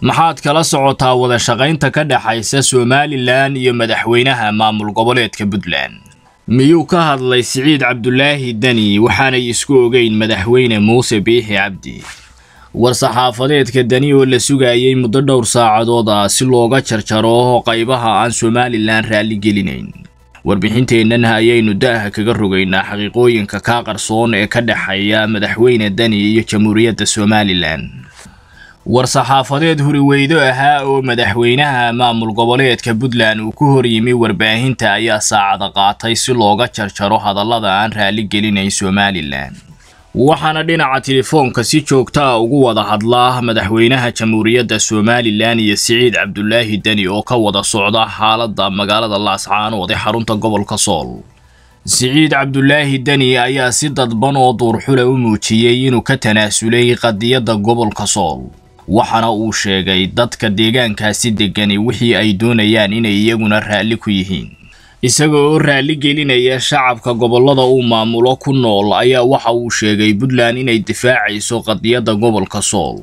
maxaad kala socotaa wada shaqaynta ka dhexaysa somalilan iyo madaxweynaha maamul goboleedka puntland miyuu ka hadlay siciid cabdulaahi deni waxaanay isku ogeyn madaxweyne muuse biixi cabdi war-saxaafadeedka deni oo la sugayay muddo dhowr saacadood ah si looga jarjaro qaybaha aan somalilan raalligelinayn warbixinteennan ayaynu da'ha kaga rogaynaa xaqiiqooyinka kaa qarsoon ee ka dhexeeya madaxweyne deni iyo jamhuuriyadda somalilan war-saxaafadeed huriweydo ahaa oo madaxweynaha maamul goboleedka puntland uu ku hor yimi warbaahinta ayaa saacada qaatay si looga jarjaro hadallada aan raalligelinayn somalilan waxaana dhinaca telefoonka si joogta a ugu wada hadlaa madaxweynaha jamhuuriyadda somalilan iyo siciid cabdulaahi deni oo ka wada socda xaaladda magaalada laascaanood ee xarunta gobolka sool siciid cabdulaahi deni ayaa si dadban oo duurxule u muujiyey inuu ka tanaasulay qadiyadda gobolka sool waxaana uu sheegay dadka deegaankaasi degani wixii ay doonayaan inay iyaguna raalli ku yihiin isaga oo raalli gelinaya shacabka gobollada uu maamulo ku nool ayaa waxa uu sheegay puntland inay difaacayso qadiyadda gobolka sool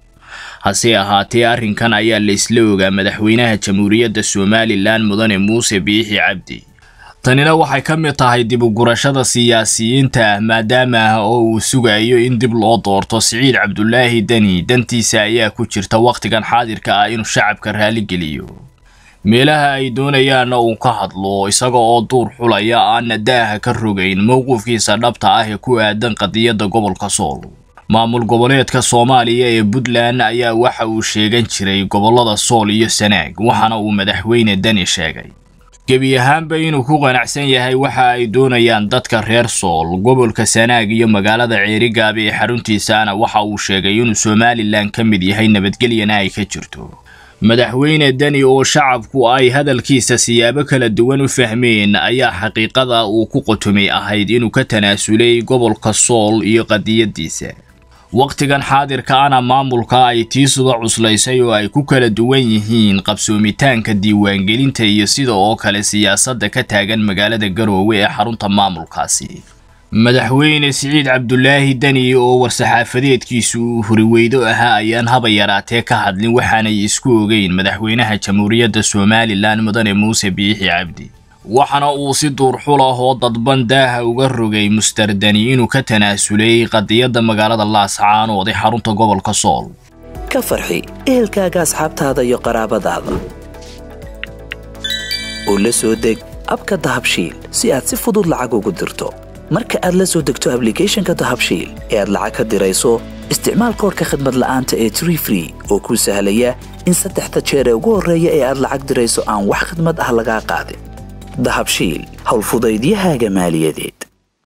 hase ahaatee arrinkan ayaa la isla ogaa madaxweynaha jamhuuriyadda somalilan mudane muuse biixi cabdi tanina waxay ka mid tahay dib u gurashada siyaasiyiinta ah maadaama oo uu sugayo in dib loo doorto siciid cabdulaahi deni dantiisa ayaa ku jirta wakhtigan xaadirka ah inuu shacabka raalligeliyo meelaha ay doonayaanna uu ka hadlo isaga oo duur xulaya aanna daaha ka rogayn mowqifkiisa dhabta ah ee ku aadan qadiyadda gobolka sool maamul goboleedka soomaaliya ee puntland ayaa waxa uu sheegan jiray gobollada sool iyo sanaag waxaana uu madaxweyne deni sheegay gebi ahaanba inuu ku qanacsan yahay waxa ay doonayaan dadka reer sool gobolka sanaag iyo magaalada ceerigaab ee xaruntiisaana waxa uu sheegay inuu somalilan ka mid yahay nabadgelyana ay ka jirto madaxweyne deni oo shacabku ay hadalkiisa siyaabo kala duwan u fahmeen ayaa xaqiiqada uu ku qotomay ahayd inuu ka tanaasulay gobolka sool iyo qadiyadiisa wakhtigan xaadirka ana maamulka ay tiisuda cuslaysay oo ay ku kala duwan yihiin qabsoomitaanka diiwaangelinta iyo sida oo kale siyaasadda ka taagan magaalada garoowe ee xarunta maamulkaasi madaxweyne siciid cabdulaahi deni oo war-saxaafadeedkiisu uu huriweydo ahaa ayaan haba yaraatee ka hadlin waxaanay isku ogeyn madaxweynaha jamhuuriyadda somalilan mudane muuse biixi cabdi waxaana uu si duurxul ah oo dadban daaha uga rogay muster deni inuu ka tanaasulay qadiyadda magaalada laascaanood ee xarunta gobolka sool ka farxi ehelkaaga asxaabtaada iyo qaraabadaada oo la soo deg abka dahabshiil si aad si fudud lacag ugu dirto marka aad la soo degto ablicathonka dahabshiil ee aad lacag ka dirayso isticmaal koorka khadmad la'aanta ee tree free oo kuu sahlaya in saddexda jeer ee ugu horreeya ee aad lacag dirayso aan wax khadmad ah lagaa qaadin dahabshiil howlfudaydiyahaaga maaliyadeed